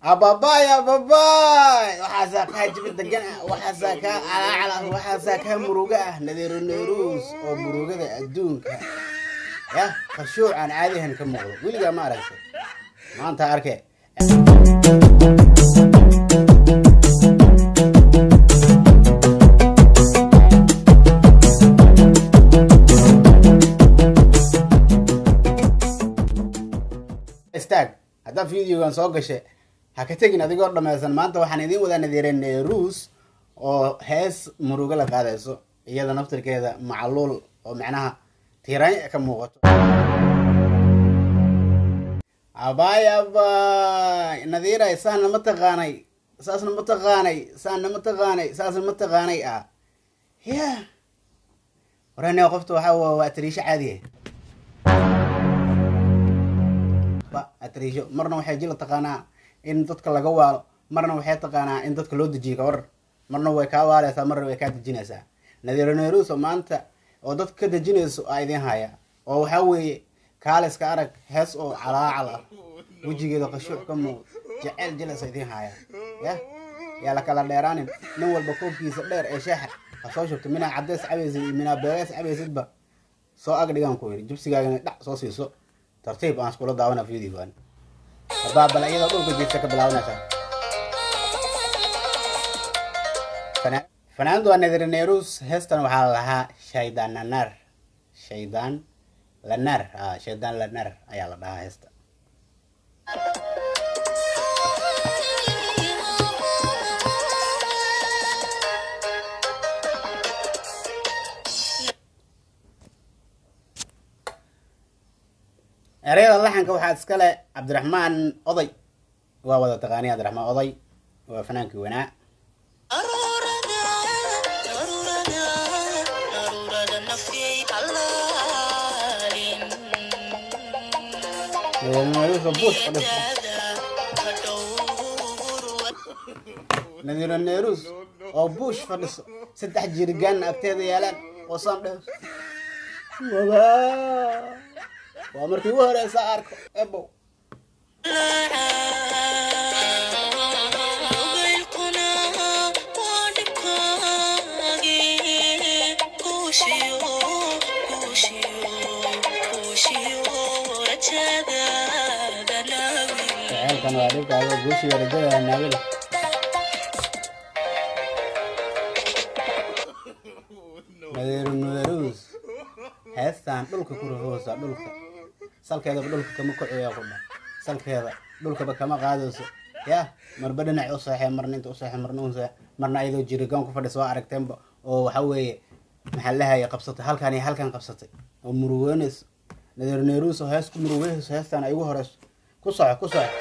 ababay ababay waxaasaa kaa jibi degan ah waxaasaa kaa calaacal ah waxaasaa kaa muruga ah nadiiro neyruus oo murugada adduunka yah khashuuc aan caadihan ka muuqdo weligaa ma aragtay maanta arke istaag haddaa videogan soo gashay ha ka tegin adigoo dhammaysan maanta waxaan idiin wadaa nadiire neyruus oo hees murugo la qaadayso iyada naftirkeeda macluul oo macnaha tiiraanya ka muuqato abay abay nadiiray saana ma taqaanay saasna ma taqaanay saana ma taqaanay saasna ma taqaanay ah ya warane qofta waxaa waa waa atariisho caadiya atariisho marna waxay jila taqaanaa in dadka laga waalo marna waxay taqaanaa in dadka loo dejiyo kawar marna way kaa waaleysaa marna way kaa dejinaysaa nadiiro neyruuso maanta oo dadka ka dejinayso aa idiin haya oo waxaa weeye kaaliska arag hees oo calaacal ah wejigeeda qashuuc ka muuq jeceyl jilaysa idiin haya ya yaa la kala dheeraanin nin walba koobkiisa dheer ee shaaxa ha soo shubto minaa cadeys cabaysid iyo minaa beegeys cabaysidba soo ag dhigaan ku yidhi jibsigaagana dhac soo siiso tartiib aan iskula daawana videogan hadaa bal iyadoo dhulka jiirta ka bilaabanaysaa fanaanadu waa nadir neyrus heestan waxaa la lahaa shaydaan lanar shaydaan lanar shaydaan lanar ayaa la dhahaa heesta ereyada laxanka waxaa iskale cabdiraxmaan oday waa wada taqaaniya cabdiraxmaan oday waa fanaankii wanaa nadiiro neerus oo buush fadhiso saddex jirigaanna agteeda yaalaan oo saan dheh waa markii ugu horeysa arko ebow jaceelkan waa dhibkaaga guushiga rajada naabila nadiiru nudarus heestaan dhulka ku rafoosa dhulka salkeedaba dhulka kama kociya ku dha salkeeda dhulkaba kama qaadayso yah marba dhinac u seexee marna inta u seexe marna u seexe marna ayadoo jirigaan ku fadhisa waa aragteenba oo waxa weeye maxaa lahaya qabsatay halkan iyo halkan qabsatay oo murugeynayso nadiir neerus oo hees ku murugeynayso heestaan ay ugu horeyso ku soco ku soco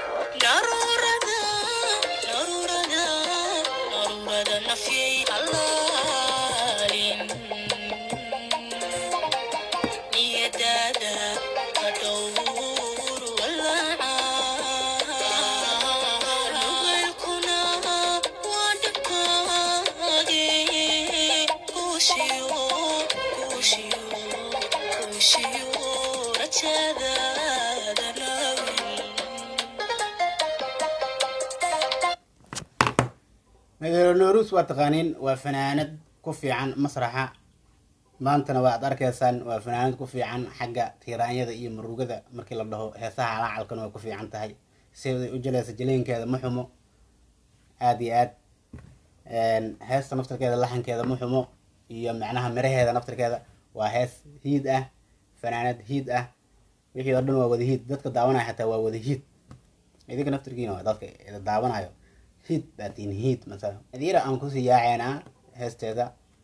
nadiiro neerus waa taqaaniin waa fanaanad ku fiican masraxa maantana waa ad arkaysaan waa fanaanad ku fiican xagga tiiraanyada iyo murugada markii la dhaho heesaha calaacalkana way ku fiican tahay siday u jelaysa jaleynkeeda ma xumo aada iyo aad heesta naftirkeeda laxankeeda ma xumo iyo macnaha miraheeda naftirkeeda waa hees hiid ah fanaanad hiid ah wixii oo dhan waa wada hiid dadka daawanaya xataa waa wada hiid idinka naftirkiina waa dadka daawanayo hiid baatiin hiid masala nadiira aan kusii yaaceynaa heesteeda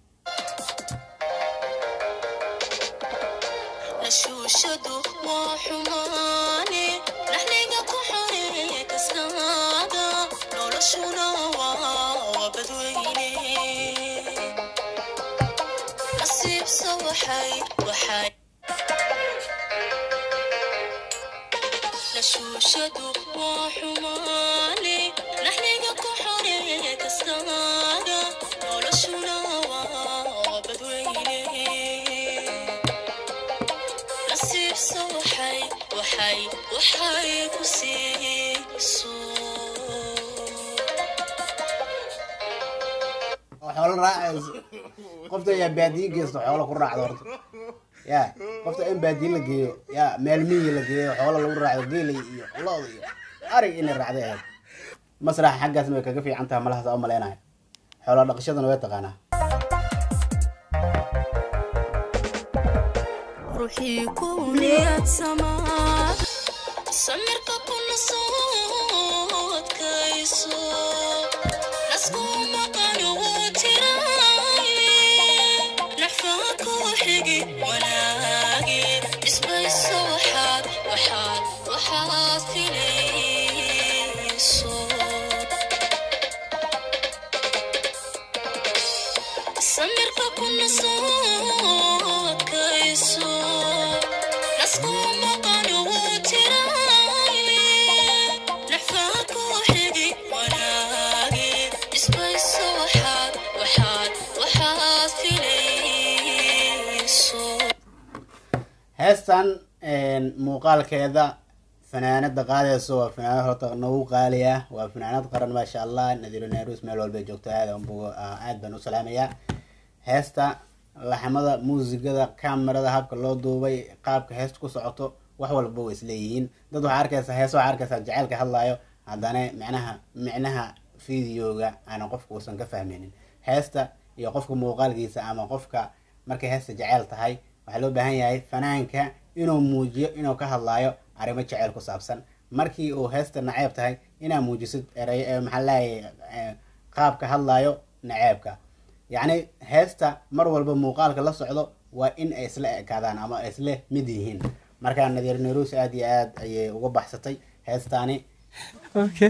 nashuushadu waa xumaane naxliga ku xoreeye kasnaada noloshuna waa badweyne nasiibsa waxay waxay nashuushadu waa xumaane naxliga ku xoreeye kasnaada noloshuna waa badweyne nasiibsa waxay waxay waxay ku siiso xoolo raacayso qofta yaa baadiye geysto xoolo ku raacdo horta ya qofta in baadiye la geeyo ya meel miyi la geeyo xoolo lagu raacdo geelay iyo looda iyo arig inay raacday ahayd masraxa xaggaasna way kaga fiican tahay malahaas u malaynayo xoolo dhaqashadana way taqaanaa ruuxii ku niyadsamaa samirka kuna soodkayso nasku maqan uu tiraaye naxfaa ku xigi wanaagi isbayso waxaad waxaad waxaad filayso samirka kuna soodkayso nasku maqan uu tiraaye naxfaa ku xigi wanaagi isbayso waxaad waxaad waxaad filayso heestan muuqaalkeeda fanaanada qaadayso waa fanaanad horta nagu qaali ah waa fanaanad qaran maasha allah nadiiro nairus meel walba ay joogto aad anbu- aad baan u salaamayaa heesta laxmada muusigada kamerada habka loo duubay qaabka heesta ku socoto wax walba way isleeyihiin dad waxaa arkaysaa hees waxaa arkaysaa jaceylka hadlaayo haddana micnaha micnaha videoga aanan qofka uusan ka fahmaynin heesta iyo qofka muuqaalkiisa ama qofka markay heesta jeceyl tahay waxaa loo baahan yahay fanaanka inuu muujiyo inuu ka hadlaayo arrimo jeceyl ku saabsan markii uu heesta naceeb tahay inaa muujisid eray eh, maxaa leeyahay qaabka hadlaayo naceebka yacni heesta mar walba muuqaalka la socdo waa in ay isla ekaadaan ama ay isla mid yihiin markaa nadiir nairus aad iyo aad ayay uga baxsatay heestaani Okay.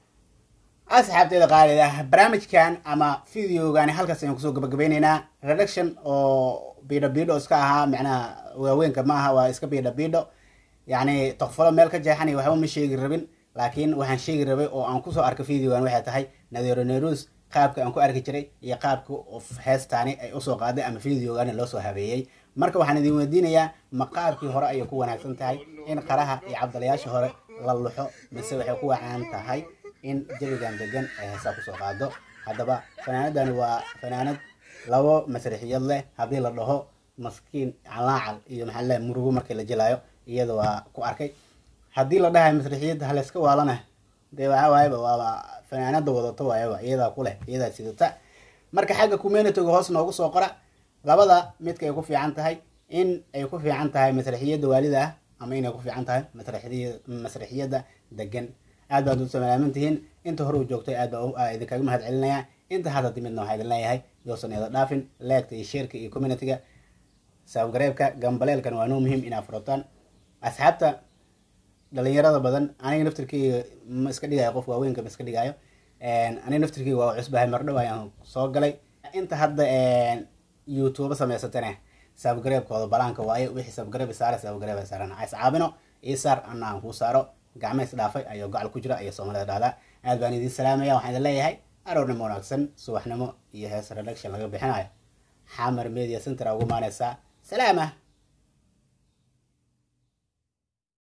asxaabteeda qaalida barnaamijkan ama videogani halkaas ayaan kusoo gabagabeyneynaa reduction oo bidho bidho iska ahaa macnaha waaweynka ma aha waa iska bidho bidho yacni tokfalo meel ka jeexanay waxba ma sheegi rabin laakiin waxaan sheegi rabay oo aan kusoo arkay videogan waxay tahay nadiiro nerus qaabka aan ku arki jiray iyo qaabka of heestaani ay usoo qaaday ama videogani loo soo habeeyey marka waxaan idin weydiinayaa ma qaabkii hore ayay ku wanaagsan tahay in qaraha iyo cabdalayaasha hore la luxo mise waxay ku wacaan tahay in jawigan degan ay heesaa kusoo qaado haddaba fanaanadani waa fanaanad labo masrixiyad leh haddii la dhaho maskiin calaacal iyo maxaa le murugo markii la jelaayo iyada waa ku arkay haddii la dhahayo masrixiyadda halayska waalana dee waxaa waayaba waaba fanaanada wadato waayaba iyadaa ku leh iyadaa sidata marka xagga communityga hoos noogu soo qora labada midka ay ku fiican tahay in ay ku fiican tahay masrixiyadda waalida ah ama inay ku fiican tahay masrixiyada masrixiyadda degan aad baad u salaaman tihiin inta hore u joogtay aad baa u- aa idinkaga mahad celinayaa inta hadda timidna waxaa idin leeyahay yoosan ida dhaafin leegta iyo sheerka iyo communityga sabgareebka gambaleelkan waa noo muhiim inaa furataan asxaabta dhalinyarada badan aniga naftirkeyga ma iska dhigayo qof waaweynka ma iska dhigayo aniga naftirkeyga waa cusbahay mardhow ayaan soo galay inta hadda youtube samaysatane sabgareebkooda balaanka waaye wixii sabgareeb saare sabgareeb saaran is caabino ii saar ana aan kuu saaro gacma is dhaafay ayuu gacal ku jira iyo soomaalida dhahdaa aad baan idin salaamaya waxaan idin leeyahay aroornimo wanaagsan subaxnimo iyo hees reduction laga bixinayo xamar media center ugu maanaysaa salaama